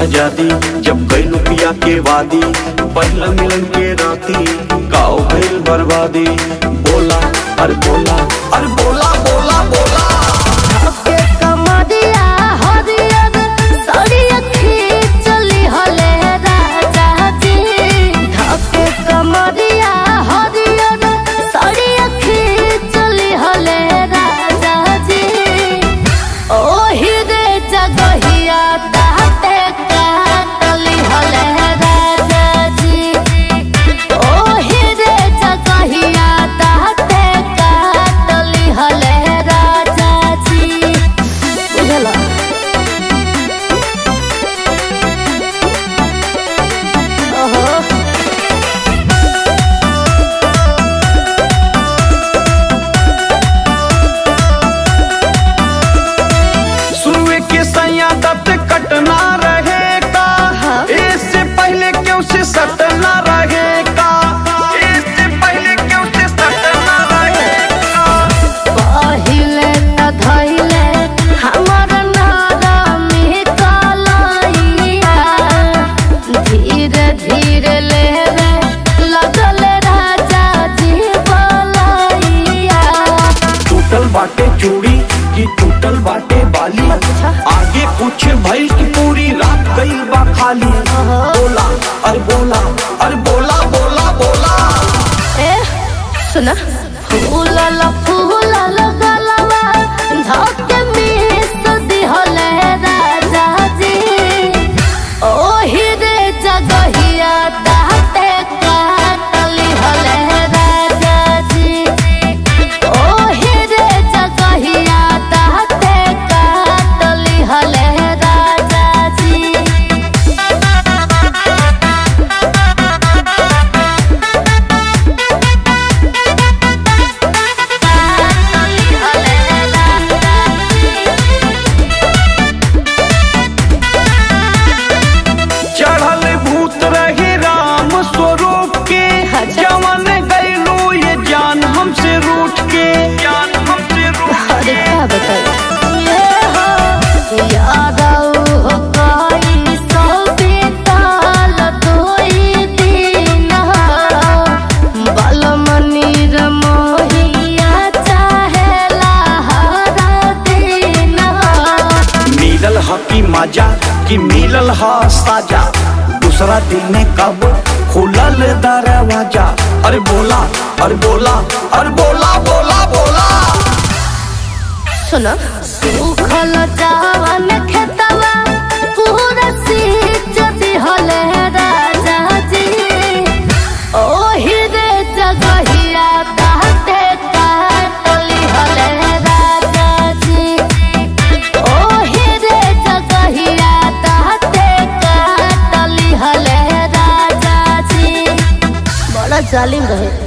आजादी जब गइल पिया के वादी पहला मिलन के राती काओ भइल बर्बादी बोला अरे बोला अरे बोला बोला बोला के कमरिया हरियर सड़िया खींचली हले राजा जी धके कमरिया हरियर सड़िया खींचली हले राजा जी ओही रे जगहिया ताते काटली हले राजा जी ओही रे जगहिया ताते काटली हले राजा जी बुझला ओहो सुए के सैया दत कटना रहेगा इससे पहले क्यों से सटना रहेगा इससे पहले क्यों से सटना रहेगा पहिले त धैले हमर नारमी कलैया धीरे धीरे लेवे लगल राजा जी बलैया टूटल बाटे चूड़ी की टूटल बाटे बाली अच्छा। आगे कुछ भइल की पूरी रात गई बा खाली बोला अरे बोला अरे बोला बोला बोला ए सुना फूलल फूलल गलवा धके मिस दिहले राजा जी ओही रे जगहिया ताते काटली हले राजा जी ओही रे जगहिया ताते काटली हले राजा जी चढ़ल भूत रहे राम स्वरूप के अच्छा। जवन गैलो ये जान हमसे रूठ के जान हमसे रूठ अरे क्या बताऊं ये हो यादव हो कोई सौ बीताल दोई दिन बलमनी रमोहिया चाहेला हरा दिन मिलल ह की मजा कि मिलल ह साजा दूसरा दिन कब खुलल दरवाजा अरे बोला अरे बोला अरे बोला बोला बोला सुनो सुखल चावन खेतवा पूरा सींच दिहले राजा जी ओही रे जगहिया ताते काटली हले राजा जी ओही रे जगहिया ताते काटली हले राजा जी बड़ा जालिम रहे